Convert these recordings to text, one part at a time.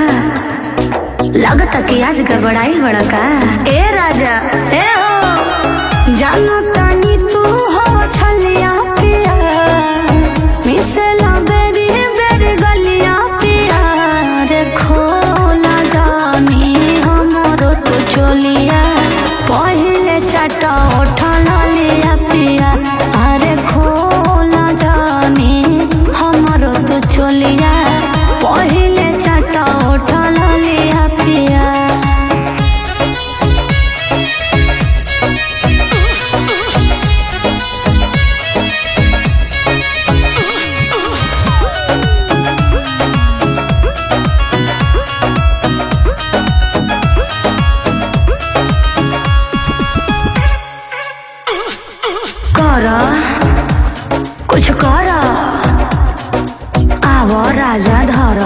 लगता कि आज गड़बड़ाइल बड़ा का ए राजा ए हो जानो तानी तू हो छलिया पिया मिसेला बेरी बेरी गलिया पिया रे खोला जानी हमरो तो चोलिया पहिले चाटा उठल लिया पिया अरे खोला जानी हमरो तो चोलिया पहिले चाटा उठल लिया पिया कर कुछ कर आव राजा धर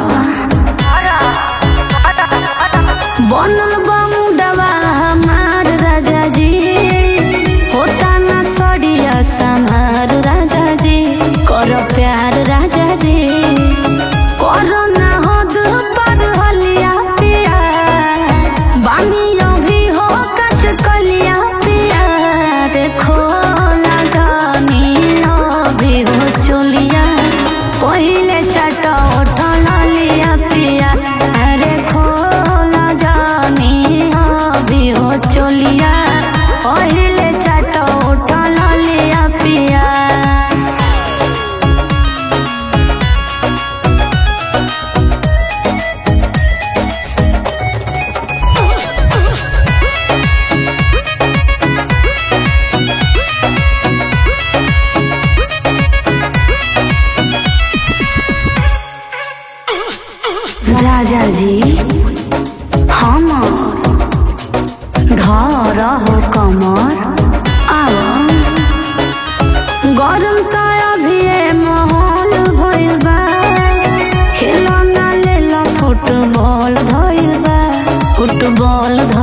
बनल बमुडवा हमार राजा जी होता ना सड़िया समार राजा जी कर प्यार राजा जी करो ना हद पर हलिया पिया बानियो भी हो कच कलिया पिया रे खोला जानी भी हो चोलिया पहिले चट उठल लिया पिया अरे खोला जानी भी हो चोलिया पहिले चट उठल लिया पिया राजा जी हम धर हो कमर आव गरम त अभी माहौल भइल बा खेलना लेल फुटबॉल धइल बा फुटबॉल धइल